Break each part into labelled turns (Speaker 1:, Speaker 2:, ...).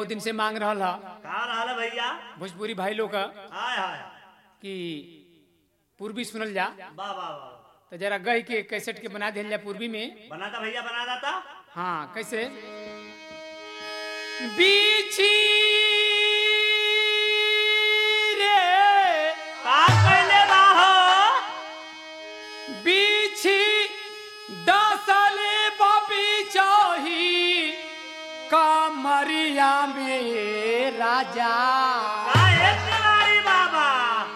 Speaker 1: बहुत दिन से मांग रहा हा
Speaker 2: कहा रहा भैया
Speaker 1: भोजपुरी भाई लोग का
Speaker 2: हाय हाय
Speaker 1: कि पूर्वी सुनल जा
Speaker 2: वाह वाह वाह
Speaker 1: तो जरा गई के कैसेट के बना दिया जा पूर्वी में
Speaker 2: बनाता भैया बना दाता
Speaker 1: हाँ कैसे बीची रे
Speaker 2: का कैले बाहो
Speaker 1: बीची दसले बबी चाही कमरिया में राजा
Speaker 2: का एक नारी बाबा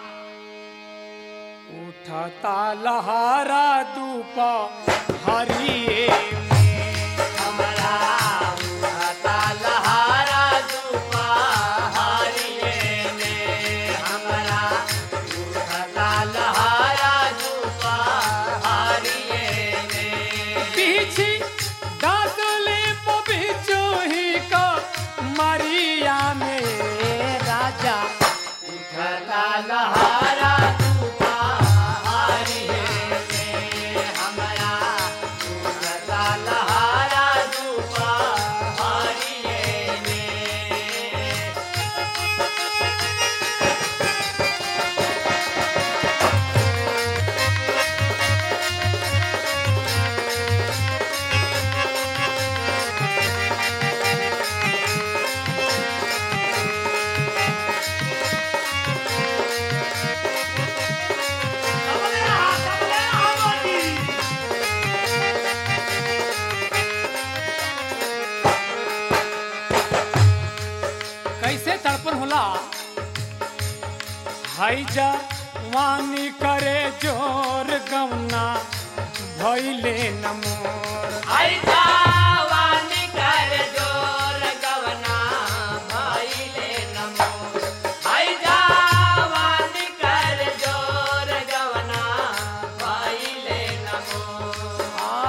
Speaker 1: उठता लहरा धूप हरिए
Speaker 2: हमरा उठता लहारा दुपा हरिये में हमरा उठता लहारा दुपा हरिये में
Speaker 1: पीछी दसले बबी चाही कमरिया में राजा
Speaker 2: उठता लहारा दुपा हरिये में हमरा उठता लहारा दुपा हरिये में सबले आ सबले आ मोदी
Speaker 1: कैसे तड़पन होला हाई जा वानी करे जोर गवना भैले नमोर
Speaker 2: आई जावानी कर जोर गवना भाईले नमो आई जावानी कर जोर गवना भाईले नमो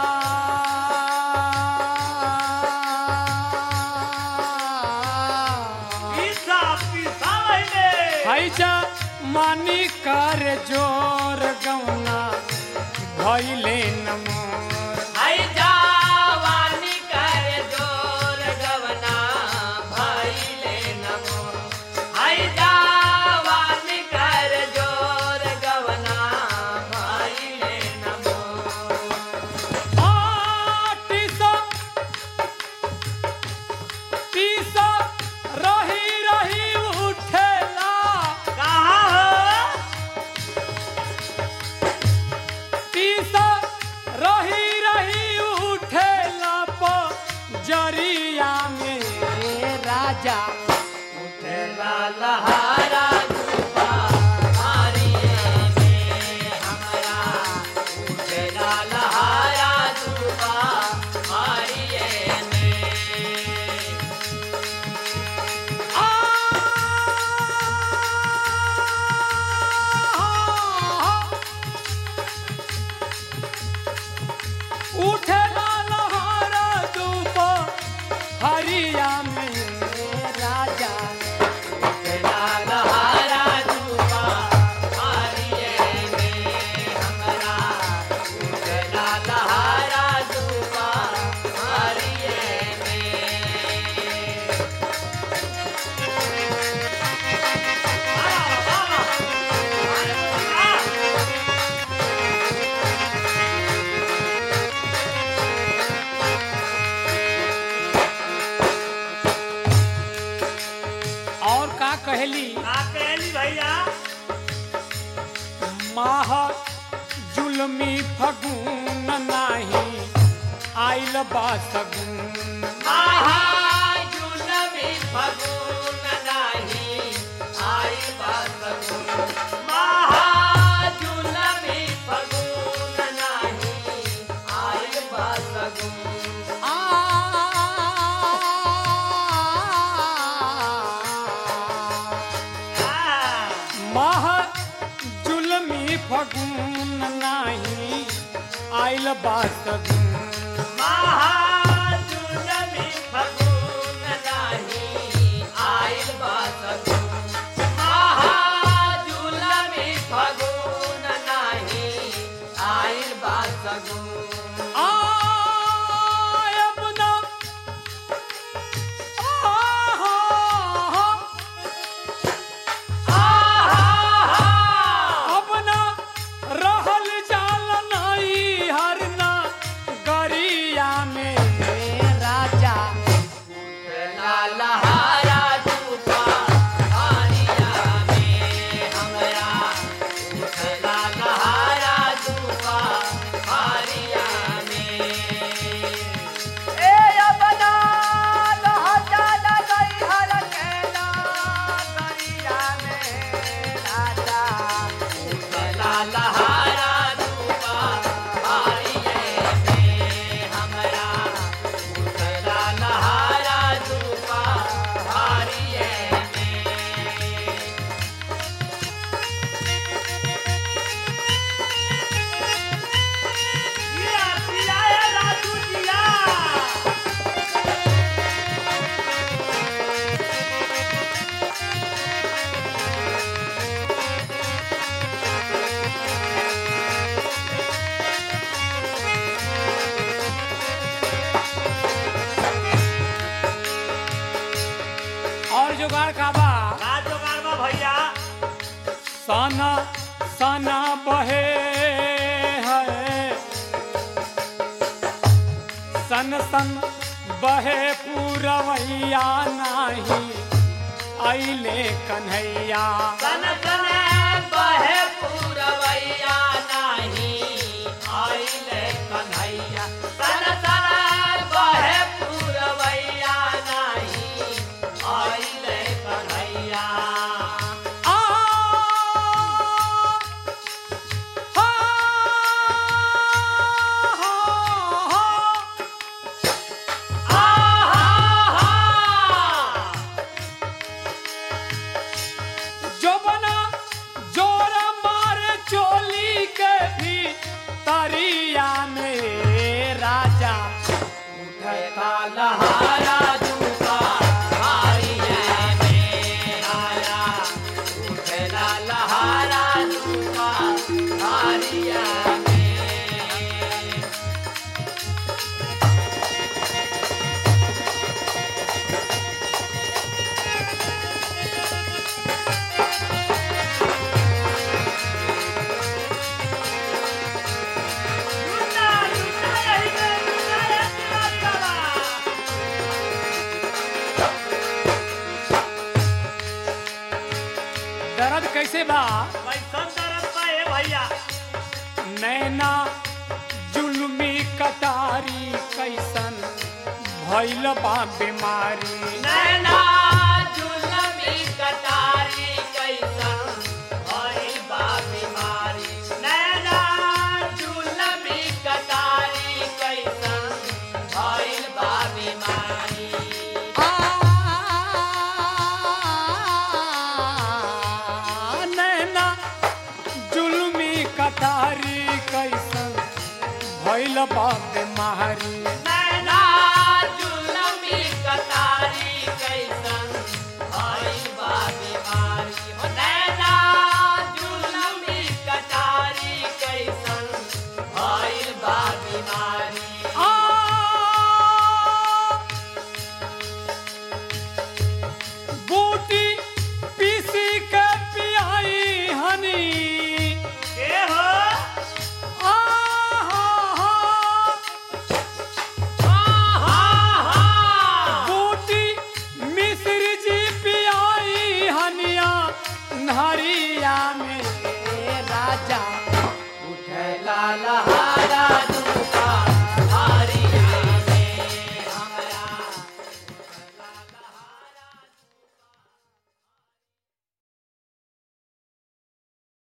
Speaker 2: पीसा पीसा भइले
Speaker 1: हाई जा मानी करे जोर गवना भैले नमोर
Speaker 2: आई जावानी कर जोर गवना भाईले नमो आई जावानी कर जोर गवना भाईले नमो
Speaker 1: आटिसा पीसा रही रही उठेला
Speaker 2: कहाँ हो
Speaker 1: पीसा रही रही उठेला जरिया में राजा
Speaker 2: उठेला लहारा धूपा मारिये में हमरा उठेला लहारा धूपा मारिये में
Speaker 1: आ उठेला लहरा धूप हरिया में राजा
Speaker 2: उठेला लहारा धूपा मारिये में हमरा उठेला लहारा धूपा मारिये में
Speaker 1: और का कहली
Speaker 2: का कहली भैया
Speaker 1: माह जुलमी फगुन नाही आइल बा सगुन
Speaker 2: महाजुलमी फगुन नाही आई बासगुन महाजुलमी फगुन नाही आई बासगुन
Speaker 1: आ माह जुलमी फगुन नाही आइल बा सगुन
Speaker 2: महाजुलमी फगुन नाही आई बासगुन महाजुलमी फगुन नाही आई बासगुन
Speaker 1: आयब ना आह का बा
Speaker 3: का जोगार बा भैया
Speaker 1: सना सना बहे है सन सन बहे पूरवैया नाही आइले कन्हैया
Speaker 2: सन सन बहे पूरवैया नाही आइले कन्हैया सन सन बहे पूरवैया नाही आइले कन्हैया
Speaker 1: आ हा हा जोबना जोर मारे चोली के भी तरिया में राजा
Speaker 2: उठता लहारा झूठा हारिया में आया उठला लहारा झूठा हारिया में
Speaker 3: लूटा लूटा यही में लूटा ये तिरंगा
Speaker 1: दर्द कैसे बा
Speaker 3: कैसन दर्द बा ए भैया
Speaker 1: नैना जुल्मी कटारी कैसन भैल बा बीमारी
Speaker 2: नैना जुलमी कटारी कैसन भइल बा बीमारी नैना जुलमी कटारी कैसन भइल बा बीमारी
Speaker 1: आ, नैना जुल्मी कटारी कैसन भैल बा बीमारी
Speaker 2: नैना जुलमी कटारी कैसन भइल बा बीमारी हो नैना जुलमी कटारी कैसन भइल बा बीमारी
Speaker 1: आ बूटी पीसी के पियाई हनी
Speaker 3: के हो
Speaker 1: आ हा हा बूटी मिश्र जी पियाई हनिया नहरिया में राजा
Speaker 2: उठला लहा